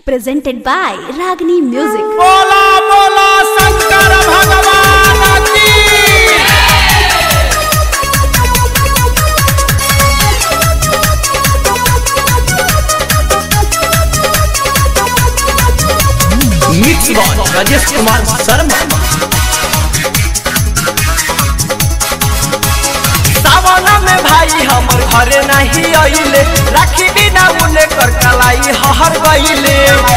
presented by Ragini Music. बोला बोला शंकर भगवान की मिक्स बॉल राजेश कुमार शर्मा सावन में भाई हमर घरे नहीं अइले राखी बिना उले कर कलाई हहर गइले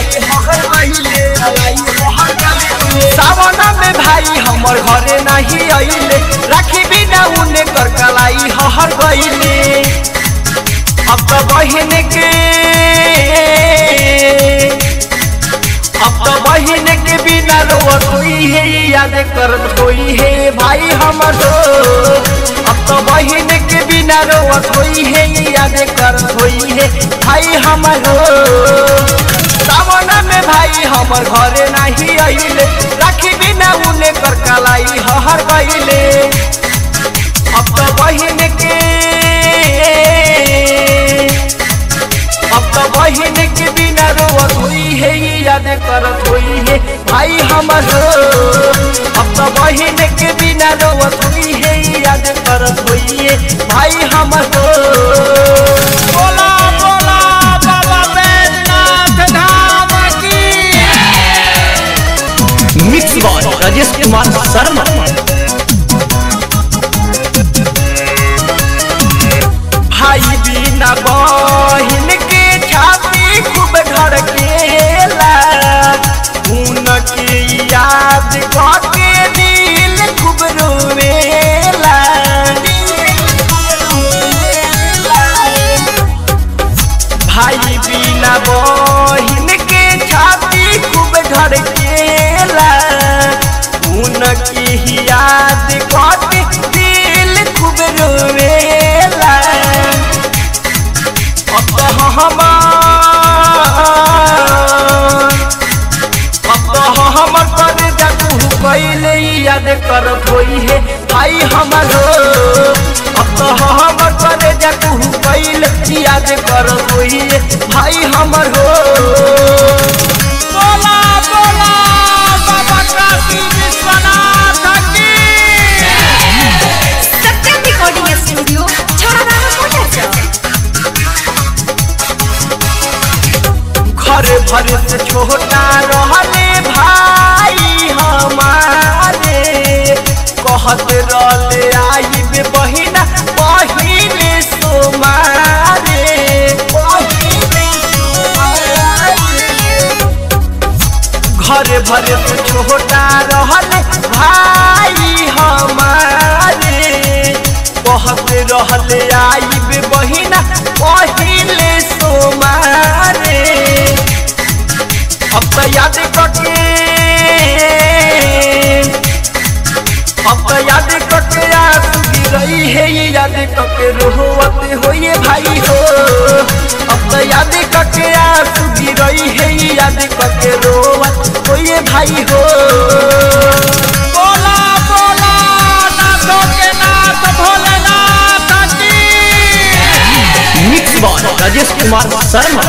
सावन में भाई हमर घरे नहीं अइले राखी बिना उले कर कलाई हहर गइले अब तो बहिन के अब तो बहिन के बिना रोवत होई है याद करत होई है भाई हमर अब तो बहिन के बिना रोवत होई है याद करत होई है भाई हमर सावन में भाई हमर घरे नहीं अइले राखी बिना उले कर कलाई हहर गइले अब तो बहिन के अब तो बहिन के बिना रोवत हुई है याद करत हुई है भाई हमर अब तो बहिन के बिना रोवत हुई है याद करत हुई है भाई हमर बोला बोला बाबा बैजनाथ धाम की मिक्स बॉल राजेश कुमार शर्मा भाई बिना बहिन के छाती खूब धड़केला उनके याद करके दिल खूब रोवेला भाई बिना बहिन के छाती खूब धड़केला उनकी ही याद करके दिल खूब रोवेला अब तो हमार अब तो हमर कर जाकू पहले याद करत होई है भाई हमर अब तो हमर कर जाकू पहले याद करत होई है भाई हमर हो बोला बोला बाबा काशी विश्वनाथ की Satyam Recording Studio, Chhadana Motor घर भर से छोटा रहले भाई हमारे कहत रहले आइब बहिना पहिले सोमारे पहिले सोमारे। घर भर से छोटा रहले भाई हमारे कहत रहले आइब बहिना पहिले सोमारे अब तो याद करके अब तो याद करके आंसू गिरई है ये याद करके रोवत होइए भाई हो अब तो याद करके आंसू गिरई है ये याद करके रोवत होइए भाई हो बोला बोला नाथों के नाथ भोलेनाथ की मिक्स बॉल राजेश कुमार शर्मा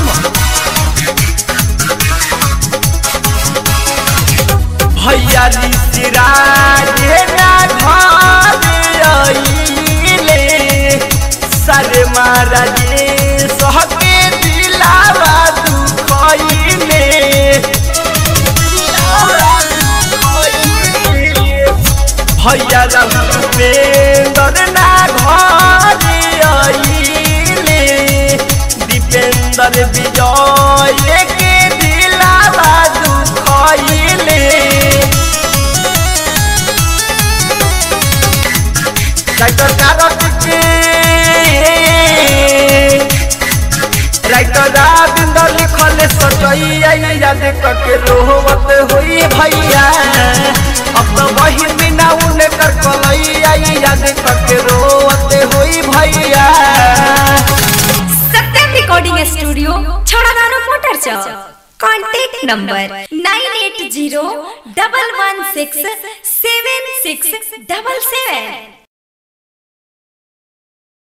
भैया सिराज ना घर आइले सर महाराजे सहके दिलावा दुखइले भैया दीपेंद्र ना घर आइले दीपेंद्र विजय के दिलावा दुखइले राइटर कारक के राइटर राविंदर लिखल सचैया याद करके रोवत होई भैया अब तो वही बिना उन्हें कर कलैया याद करके रोवत होई भैया Satyam Recording Studio, Chhadana Motor Contact number 980 116 7677.